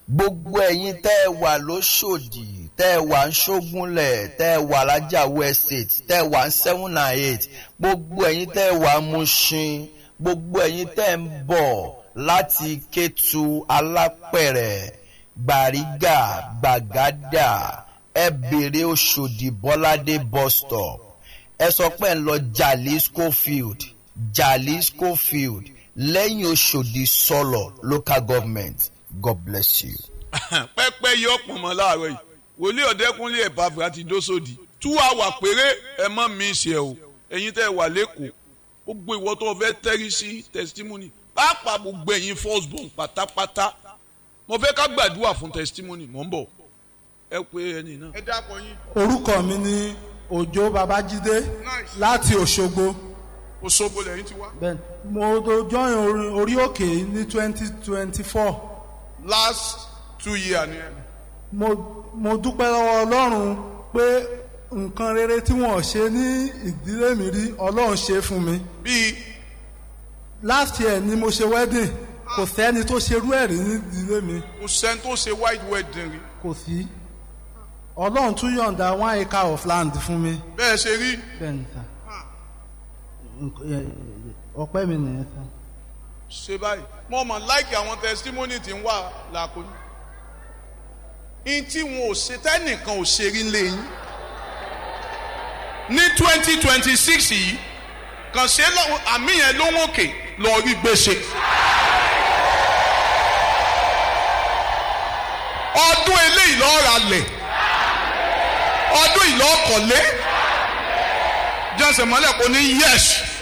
gbogbo ẹ̀yin tẹ́ ẹ wà lóṣòdì tẹ́ ẹ wà ń ṣógúnlẹ̀ tẹ́ ẹ wà lájàwó estate tẹ́ ẹ wà ń seven and eight gbogbo ẹ̀yin tẹ́ ẹ wà ń Mushin gbogbo ẹ̀yin tẹ́ ẹ ń bọ̀ láti Kétu Alápẹ̀rẹ̀ Gbàrígà Gbàgádà ẹ bèrè Òṣòdì Bọ́ládé bus stop ẹ sọ pé ẹ ń lọ Jalisco field Jalisco field lẹ́yìn Òṣòdì sọ̀lọ̀ local government God bless you. pẹ́pẹ́ yọ pọ̀nmọ́ láàárọ̀ yìí wòlíì ọ̀dẹ́kúnlé ẹ̀bàfẹ́ àti dósòdì tú àwà péré ẹ mọ́ mi ṣe o ẹ̀yin tẹ́ ẹ wà lẹ́kọ̀ọ́ gbogbo ìwọ tó fẹ́ tẹ́rí sí testimony pàápàá gbogbo ẹ̀yin first born pátápátá mo fẹ́ ká gbàdúrà fún testimony mò ń bọ̀ ẹ pé ẹni náà. ẹ dákọ yín. orúkọ mi ni òjó babájídé láti òṣogbo Òṣogbo lẹ́yìn ti wá. Bẹ́ẹ̀ni, mo tó join orí- orí òkè ní twenty twenty four last two years ni ẹ. mo mo dúpẹ́ lọ́wọ́ ọlọ́run pé nǹkan rere tí wọ́n ṣe ní ìdílé mi rí ọlọ́run ṣe fún mi bíi last year ni mo ṣe wedding kò sẹ́ni tó ṣerú ẹ̀ rí ní ìdílé mi kò sẹ́ni tó ṣe white wedding rí kò sí ọlọ́run tún yọ̀ǹda one acre of land fún mi bẹ́ẹ̀ ṣe rí bẹ́ẹ̀ni sà ọpẹ́ mi nìyẹn sà. ṣe báyìí mo mọ̀ láìkì àwọn testimony tí ń wà làkúnyí. in tí wọn ò ṣe tẹ́nìkan ò ṣe rí lẹ́yìn. ní twenty twenty six yìí kàn ṣe lọ- àmì yẹn ló ń òkè lọ rí gbèsè. ọdún eléyìí lọ́ọ́ ra lẹ̀ ọdún yìí lọ́ọ́ kọ̀lé jẹ́sẹ̀ mọ́lẹ̀ kò ní yẹ́sì.